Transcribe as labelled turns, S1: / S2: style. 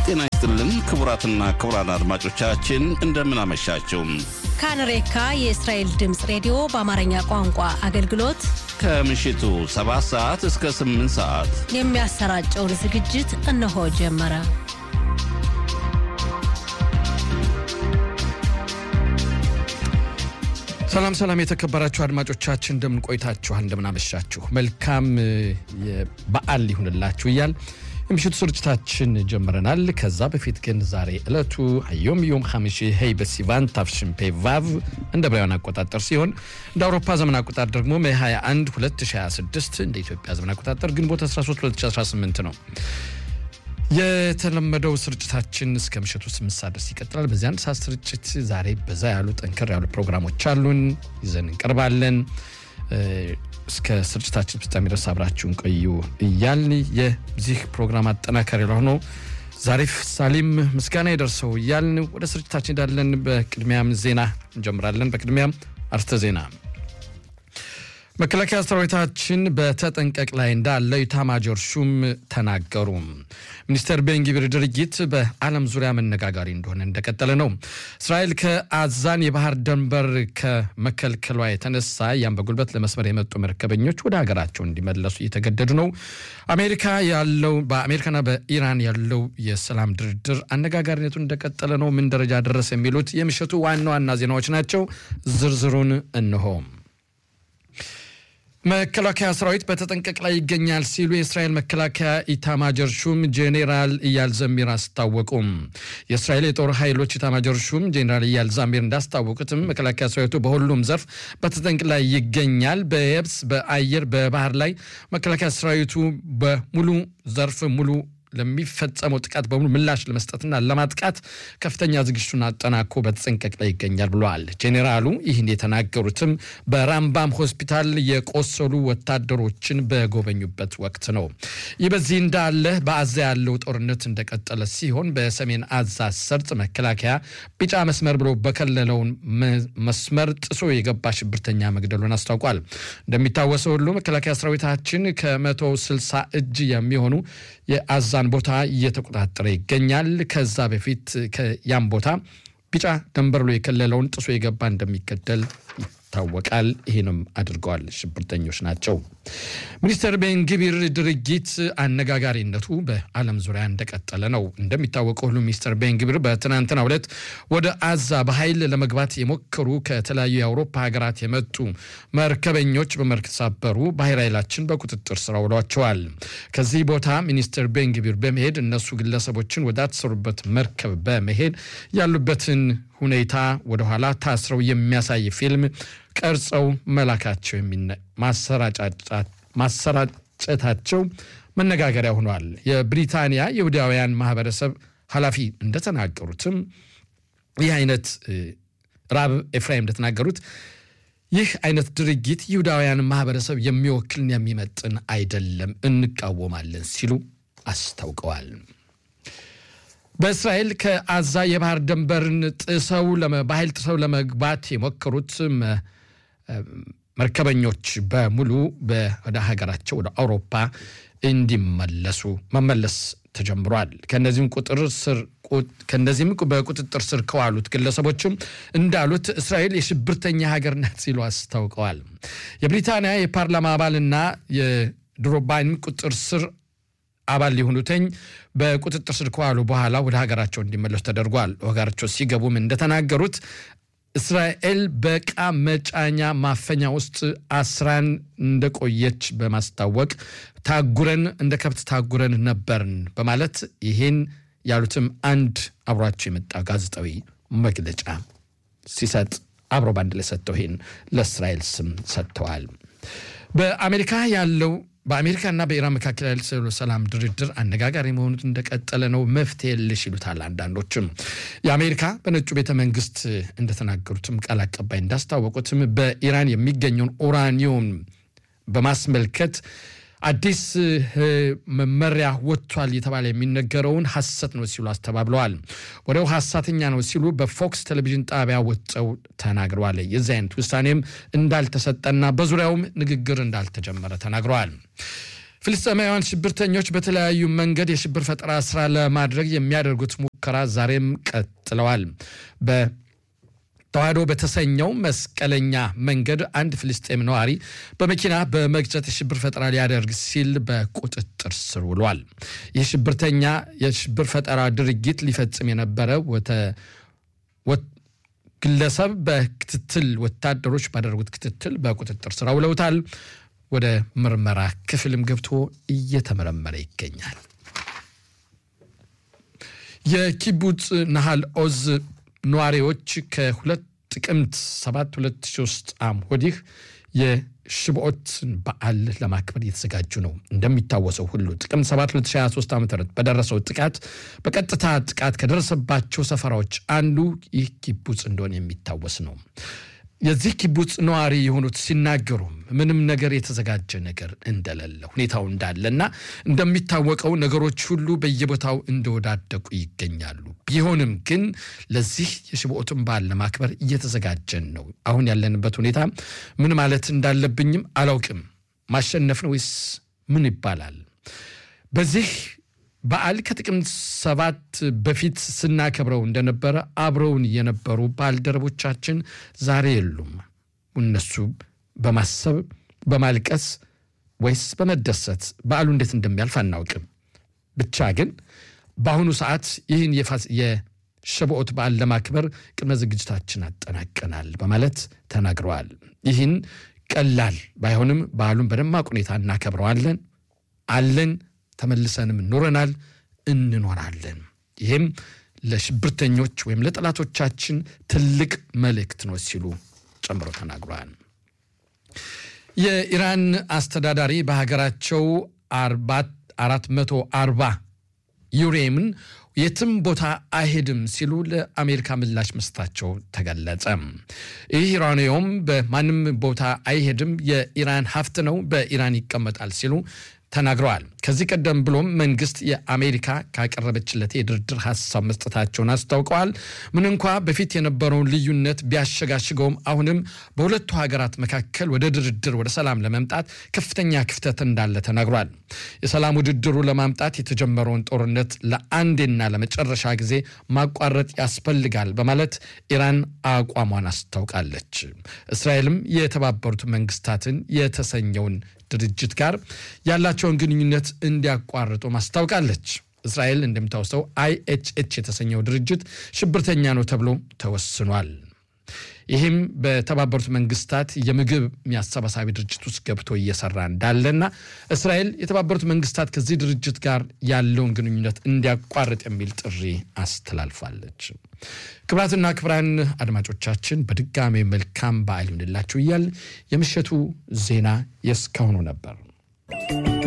S1: ጤና ይስጥልን ክቡራትና ክቡራን አድማጮቻችን እንደምን አመሻችሁ።
S2: ካንሬካ የእስራኤል ድምፅ ሬዲዮ በአማርኛ ቋንቋ አገልግሎት
S1: ከምሽቱ 7 ሰዓት እስከ 8 ሰዓት
S2: የሚያሰራጨውን ዝግጅት እነሆ ጀመረ።
S3: ሰላም ሰላም፣ የተከበራችሁ አድማጮቻችን እንደምን ቆይታችኋል? እንደምን አመሻችሁ? መልካም በዓል ይሁንላችሁ እያል የምሽቱ ስርጭታችን ጀምረናል። ከዛ በፊት ግን ዛሬ ዕለቱ ዮም ዮም ሐምሺ ሄይ በሲቫን ታፍሽንፔ ቫቭ እንደ ብራውያን አቆጣጠር ሲሆን እንደ አውሮፓ ዘመን አቆጣጠር ደግሞ ሜይ 21 2026 እንደ ኢትዮጵያ ዘመን አቆጣጠር ግንቦት 13 2018 ነው። የተለመደው ስርጭታችን እስከ ምሽቱ ስምንት ሰዓት ድረስ ይቀጥላል። በዚህ አንድ ሰዓት ስርጭት ዛሬ በዛ ያሉ ጠንከር ያሉ ፕሮግራሞች አሉን ይዘን እንቀርባለን። እስከ ስርጭታችን ፍጻሜ ድረስ አብራችሁን ቆዩ እያልን የዚህ ፕሮግራም አጠናካሪ ለሆነው ዛሪፍ ሳሊም ምስጋና የደርሰው እያልን ወደ ስርጭታችን እንዳለን በቅድሚያም ዜና እንጀምራለን። በቅድሚያም አርስተ ዜና መከላከያ ሰራዊታችን በተጠንቀቅ ላይ እንዳለ ኢታማጆር ሹም ተናገሩ። ሚኒስተር ቤንጊቪር ድርጊት በዓለም ዙሪያ መነጋጋሪ እንደሆነ እንደቀጠለ ነው። እስራኤል ከአዛን የባህር ድንበር ከመከልከሏ የተነሳ ያም በጉልበት ለመስመር የመጡ መርከበኞች ወደ ሀገራቸው እንዲመለሱ እየተገደዱ ነው። አሜሪካ ያለው በአሜሪካና በኢራን ያለው የሰላም ድርድር አነጋጋሪነቱ እንደቀጠለ ነው። ምን ደረጃ ደረሰ? የሚሉት የምሽቱ ዋና ዋና ዜናዎች ናቸው። ዝርዝሩን እንሆ መከላከያ ሰራዊት በተጠንቀቅ ላይ ይገኛል ሲሉ የእስራኤል መከላከያ ኢታማጀር ሹም ጄኔራል ኢያል ዘሚር አስታወቁም። የእስራኤል የጦር ኃይሎች ኢታማጀር ሹም ጄኔራል ኢያል ዛሚር እንዳስታወቁትም መከላከያ ሰራዊቱ በሁሉም ዘርፍ በተጠንቅ ላይ ይገኛል። በየብስ፣ በአየር፣ በባህር ላይ መከላከያ ሰራዊቱ በሙሉ ዘርፍ ሙሉ ለሚፈጸመው ጥቃት በሙሉ ምላሽ ለመስጠትና ለማጥቃት ከፍተኛ ዝግጅቱን አጠናኮ በተጠንቀቅ ላይ ይገኛል ብለዋል። ጄኔራሉ ይህን የተናገሩትም በራምባም ሆስፒታል የቆሰሉ ወታደሮችን በጎበኙበት ወቅት ነው። ይህ በዚህ እንዳለ በአዛ ያለው ጦርነት እንደቀጠለ ሲሆን በሰሜን አዛ ሰርጥ መከላከያ ቢጫ መስመር ብሎ በከለለውን መስመር ጥሶ የገባ ሽብርተኛ መግደሉን አስታውቋል። እንደሚታወሰው ሁሉ መከላከያ ሰራዊታችን ከመቶ ስልሳ እጅ የሚሆኑ የአዛ ዛን ቦታ እየተቆጣጠረ ይገኛል። ከዛ በፊት ያም ቦታ ቢጫ ደንበር ብሎ የከለለውን ጥሶ የገባ እንደሚገደል ይታወቃል። ይህንም አድርገዋል። ሽብርተኞች ናቸው። ሚኒስተር ቤንግቢር ድርጊት አነጋጋሪነቱ በዓለም ዙሪያ እንደቀጠለ ነው። እንደሚታወቀው ሁሉ ሚኒስተር ቤንግቢር በትናንትናው ዕለት ወደ አዛ በኃይል ለመግባት የሞከሩ ከተለያዩ የአውሮፓ ሀገራት የመጡ መርከበኞች በመርከብ ተሳበሩ። ባህር ኃይላችን በቁጥጥር ስር አውሏቸዋል። ከዚህ ቦታ ሚኒስተር ቤንግቢር በመሄድ እነሱ ግለሰቦችን ወዳተሰሩበት መርከብ በመሄድ ያሉበትን ሁኔታ ወደኋላ ታስረው የሚያሳይ ፊልም ቀርጸው መላካቸው ማሰራጨታቸው መነጋገሪያ ሆኗል። የብሪታንያ የይሁዳውያን ማህበረሰብ ኃላፊ እንደተናገሩትም ይህ አይነት ራብ ኤፍራይም እንደተናገሩት ይህ አይነት ድርጊት ይሁዳውያን ማህበረሰብ የሚወክልን የሚመጥን አይደለም፣ እንቃወማለን ሲሉ አስታውቀዋል። በእስራኤል ከአዛ የባህር ድንበርን ጥሰው በኃይል ጥሰው ለመግባት የሞከሩት መርከበኞች በሙሉ ወደ ሀገራቸው ወደ አውሮፓ እንዲመለሱ መመለስ ተጀምሯል። ከነዚህም ቁጥር ስር ከነዚህም በቁጥጥር ስር ከዋሉት ግለሰቦችም እንዳሉት እስራኤል የሽብርተኛ ሀገር ናት ሲሉ አስታውቀዋል። የብሪታንያ የፓርላማ አባልና የድሮባይን ቁጥጥር ስር አባል ሊሆኑትኝ በቁጥጥር ስር ከዋሉ በኋላ ወደ ሀገራቸው እንዲመለሱ ተደርጓል። ሀገራቸው ሲገቡም እንደተናገሩት እስራኤል በዕቃ መጫኛ ማፈኛ ውስጥ አስራን እንደቆየች በማስታወቅ ታጉረን እንደ ከብት ታጉረን ነበርን በማለት ይህን ያሉትም አንድ አብሯቸው የመጣ ጋዜጣዊ መግለጫ ሲሰጥ አብሮ ባንድ ላይ ሰጥተው ይህን ለእስራኤል ስም ሰጥተዋል። በአሜሪካ ያለው በአሜሪካና በኢራን መካከል ያለው ሰላም ድርድር አነጋጋሪ መሆኑ እንደቀጠለ ነው። መፍትሄ የለሽ ይሉታል አንዳንዶችም። የአሜሪካ በነጩ ቤተ መንግስት እንደተናገሩትም ቃል አቀባይ እንዳስታወቁትም በኢራን የሚገኘውን ኡራኒየም በማስመልከት አዲስ መመሪያ ወጥቷል የተባለ የሚነገረውን ሐሰት ነው ሲሉ አስተባብለዋል። ወዲያው ሐሰተኛ ነው ሲሉ በፎክስ ቴሌቪዥን ጣቢያ ወጥተው ተናግረዋል። የዚህ አይነት ውሳኔም እንዳልተሰጠና በዙሪያውም ንግግር እንዳልተጀመረ ተናግረዋል። ፍልስጤማውያን ሽብርተኞች በተለያዩ መንገድ የሽብር ፈጠራ ስራ ለማድረግ የሚያደርጉት ሙከራ ዛሬም ቀጥለዋል። በተዋህዶ በተሰኘው መስቀለኛ መንገድ አንድ ፍልስጤም ነዋሪ በመኪና በመግጨት የሽብር ፈጠራ ሊያደርግ ሲል በቁጥጥር ስር ውሏል። ይህ ሽብርተኛ የሽብር ፈጠራ ድርጊት ሊፈጽም የነበረ ግለሰብ በክትትል ወታደሮች ባደረጉት ክትትል በቁጥጥር ስር አውለውታል። ወደ ምርመራ ክፍልም ገብቶ እየተመረመረ ይገኛል። የኪቡጽ ናሃል ኦዝ ነዋሪዎች ከሁለት ጥቅምት 7 2003 ዓ.ም ወዲህ የሽብኦትን በዓል ለማክበር እየተዘጋጁ ነው። እንደሚታወሰው ሁሉ ጥቅምት 7 2023 ዓ ም በደረሰው ጥቃት በቀጥታ ጥቃት ከደረሰባቸው ሰፈራዎች አንዱ ይህ ኪቡጽ እንደሆነ የሚታወስ ነው። የዚህ ኪቡጽ ነዋሪ የሆኑት ሲናገሩ ምንም ነገር የተዘጋጀ ነገር እንደሌለ ሁኔታው እንዳለና እንደሚታወቀው ነገሮች ሁሉ በየቦታው እንደወዳደቁ ይገኛሉ። ቢሆንም ግን ለዚህ የሽብኦትን በዓል ለማክበር እየተዘጋጀን ነው። አሁን ያለንበት ሁኔታ ምን ማለት እንዳለብኝም አላውቅም። ማሸነፍ ነው ወይስ ምን ይባላል? በዚህ በዓል ከጥቅምት ሰባት በፊት ስናከብረው እንደነበረ አብረውን የነበሩ ባልደረቦቻችን ዛሬ የሉም። እነሱ በማሰብ በማልቀስ ወይስ በመደሰት በዓሉ እንዴት እንደሚያልፍ አናውቅም። ብቻ ግን በአሁኑ ሰዓት ይህን የሸብኦት በዓል ለማክበር ቅድመ ዝግጅታችን አጠናቀናል በማለት ተናግረዋል። ይህን ቀላል ባይሆንም በዓሉን በደማቅ ሁኔታ እናከብረዋለን አለን ተመልሰንም ኖረናል፣ እንኖራለን። ይህም ለሽብርተኞች ወይም ለጠላቶቻችን ትልቅ መልእክት ነው ሲሉ ጨምሮ ተናግረዋል። የኢራን አስተዳዳሪ በሀገራቸው 440 ዩሬምን የትም ቦታ አይሄድም ሲሉ ለአሜሪካ ምላሽ መስጠታቸው ተገለጸ። ይህ ዩራኒየም በማንም ቦታ አይሄድም፣ የኢራን ሀብት ነው፣ በኢራን ይቀመጣል ሲሉ ተናግረዋል። ከዚህ ቀደም ብሎም መንግስት የአሜሪካ ካቀረበችለት የድርድር ሀሳብ መስጠታቸውን አስታውቀዋል። ምን እንኳ በፊት የነበረውን ልዩነት ቢያሸጋሽገውም አሁንም በሁለቱ ሀገራት መካከል ወደ ድርድር ወደ ሰላም ለመምጣት ከፍተኛ ክፍተት እንዳለ ተናግሯል። የሰላም ውድድሩ ለማምጣት የተጀመረውን ጦርነት ለአንዴና ለመጨረሻ ጊዜ ማቋረጥ ያስፈልጋል በማለት ኢራን አቋሟን አስታውቃለች። እስራኤልም የተባበሩት መንግስታትን የተሰኘውን ድርጅት ጋር ያላቸውን ግንኙነት እንዲያቋርጡ ማስታውቃለች። እስራኤል እንደሚታወሰው አይኤችኤች የተሰኘው ድርጅት ሽብርተኛ ነው ተብሎ ተወስኗል። ይህም በተባበሩት መንግስታት የምግብ አሰባሳቢ ድርጅት ውስጥ ገብቶ እየሰራ እንዳለና እስራኤል የተባበሩት መንግስታት ከዚህ ድርጅት ጋር ያለውን ግንኙነት እንዲያቋርጥ የሚል ጥሪ አስተላልፋለች። ክብራትና ክብራን አድማጮቻችን በድጋሜ መልካም በዓል ይሁንላችሁ እያል የምሽቱ ዜና የእስካሁኑ ነበር።